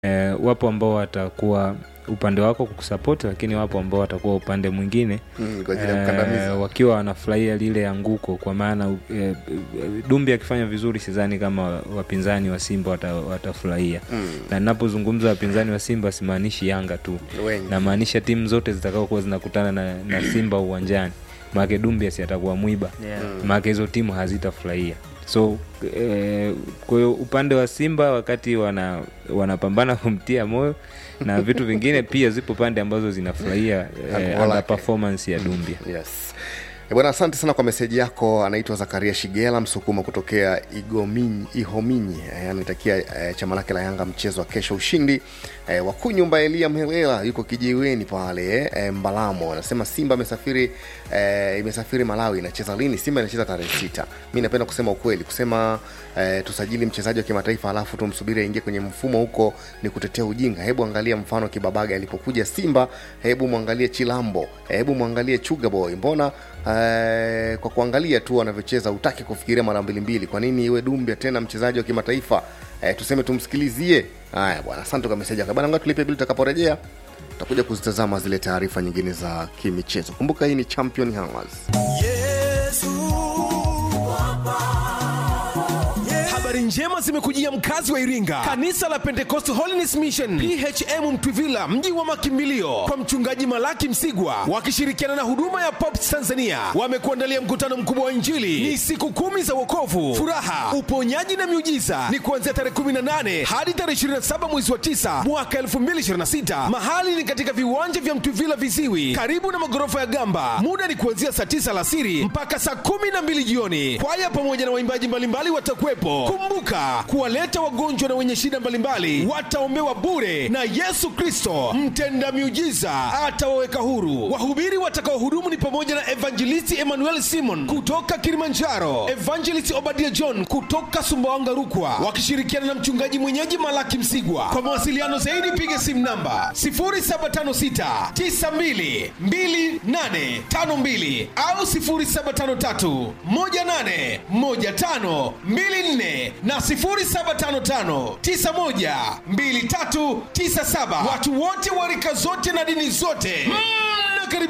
eh, wapo ambao watakuwa upande wako kukusapoti lakini wapo ambao watakuwa upande mwingine Mm, kwa ajili ya kukandamiza. wakiwa wanafurahia lile anguko kwa maana eh, dumbi akifanya vizuri sidhani kama wapinzani wa simba wata, watafurahia Mm. na ninapozungumza wapinzani wa simba simaanishi yanga tu Wengi. namaanisha timu zote zitakaokuwa zinakutana na, na simba uwanjani maake dumbi si atakuwa mwiba Yeah. maake hizo timu hazitafurahia so eh, kwa hiyo upande wa simba wakati wana wanapambana kumtia moyo na vitu vingine pia zipo pande ambazo zinafurahia eh, Anguko under lake. performance ya dumbia yes Eh, bwana asante sana kwa meseji yako anaitwa zakaria shigela msukuma kutokea igominyi ihominyi eh, anatakia eh, chama lake la yanga mchezo wa kesho ushindi eh, wakuu nyumba elia mhelela yuko kijiweni pale eh, mbalamo anasema simba amesafiri eh, imesafiri malawi inacheza lini simba inacheza tarehe sita mi napenda kusema ukweli kusema eh, tusajili mchezaji wa kimataifa alafu tumsubiri aingie kwenye mfumo huko ni kutetea ujinga hebu angalia mfano kibabaga alipokuja simba hebu mwangalie chilambo hebu mwangalie chuga boy mbona eh, kwa kuangalia tu wanavyocheza utaki kufikiria mara mbili mbili kwa nini iwe dumbia tena mchezaji wa kimataifa eh, tuseme tumsikilizie haya bwana asante kwa meseji yako bana ngoja tulipe bili tutakaporejea tutakuja kuzitazama zile taarifa nyingine za kimichezo kumbuka hii ni champion Hours. habari njema zimekujia mkazi wa iringa kanisa la pentecost holiness mission phm mtwivila mji wa makimbilio kwa mchungaji malaki msigwa wakishirikiana na huduma ya pops tanzania wamekuandalia mkutano mkubwa wa injili ni siku kumi za wokovu furaha uponyaji na miujiza ni kuanzia tarehe 18 hadi tarehe 27 mwezi wa 9 mwaka 2026 mahali ni katika viwanja vya mtwivila viziwi karibu na magorofa ya gamba muda ni kuanzia saa 9 alasiri mpaka saa 12 jioni kwaya pamoja na waimbaji mbalimbali watakuwepo kumbuka kuwaleta wagonjwa na wenye shida mbalimbali wataombewa bure na yesu kristo mtenda miujiza atawaweka huru wahubiri watakaohudumu ni pamoja na evangelisti emmanuel simon kutoka kilimanjaro evangelist obadia john kutoka sumbawanga rukwa wakishirikiana na mchungaji mwenyeji malaki msigwa kwa mawasiliano zaidi piga simu namba 0756 92 2852 au 0753 18 15 24 na 0755 91 2397 watu wote wa rika zote na dini zote mm.